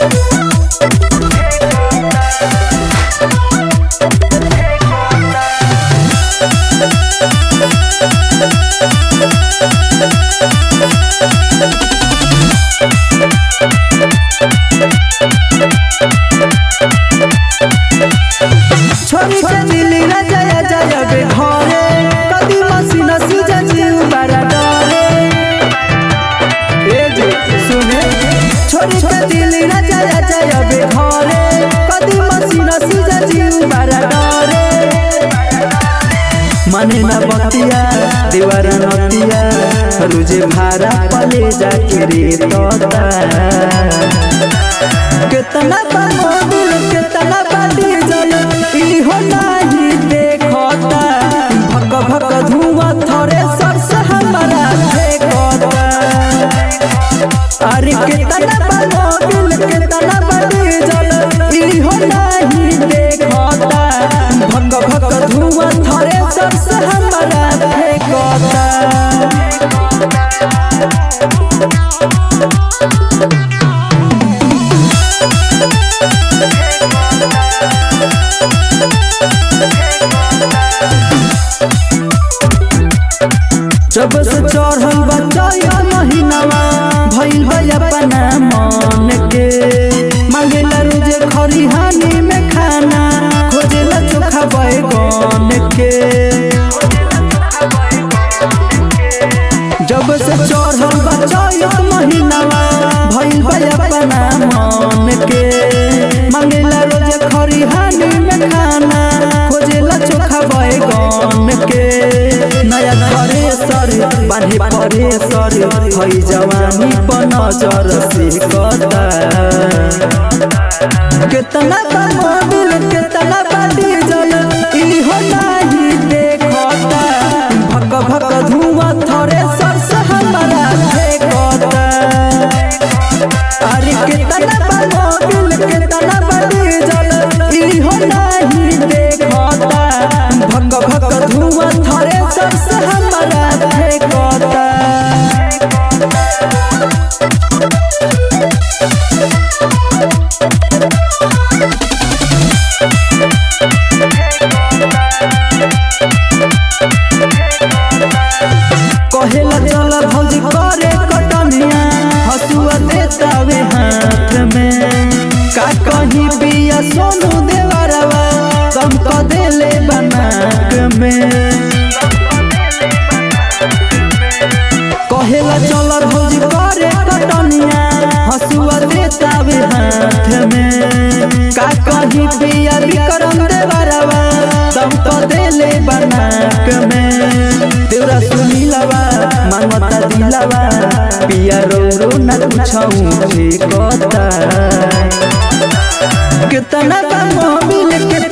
छोरी के दिली रे जय जय बे घरे कदी मसीन सीजे जीव बड़ा डरे ए जे सुने छोरी के दिली रे जय जय बे घरे कदी मसीन सीजे जीव बड़ा डरे मने ना बतिया दीवार नतिया रुजे भारा पले जाके रे तोता कितना मोबिल कितना बाटी जल इहो नाही देखता भक भक धुआं थोड़े सबसे हमारा देखता अरे कितना मोबिल कितना बाटी जल इहो नाही देखता भक भक धुआं थोड़े सबसे हमारा देखता जब से चढ़ल बचाया महीनावा भइल भइल अपना मन के मांगेला रोजे खरिहानी में खाना खोजेला चोखा बैगन के जब से चढ़ल बचाया महीनावा भइल भइल अपना मन के मांगेला रोजे खरिहानी में खाना खोजेला चोखा बैगन के नया घरे सर बांधे परे सर हई जवानी पर नजर से कता कितना बा मोबिल कितना बाटी जल इहो नाही देखता भक भक धुआं थोड़े सर से हमारा देखता अरे कितना बा मोबिल कितना बाटी जल इहो नाही देखता भक भक धुआं थोड़े सर से हमारा देखता कहेला चल भौजी करे कटनिया हसुआ देतावे हाथ में का कहीं पिया सोनू देवरवा कम क देले बनाक में कहेला चल भौजी करे कटनिया हसुआ देतावे हाथ में का कहीं पिया विक्रम देवरवा दम क देले बनाक में तेरा सुनीलवा मांगता दिलवा पिया रो रो न पूछाऊं ठेकता कितना बा मोबिल कितना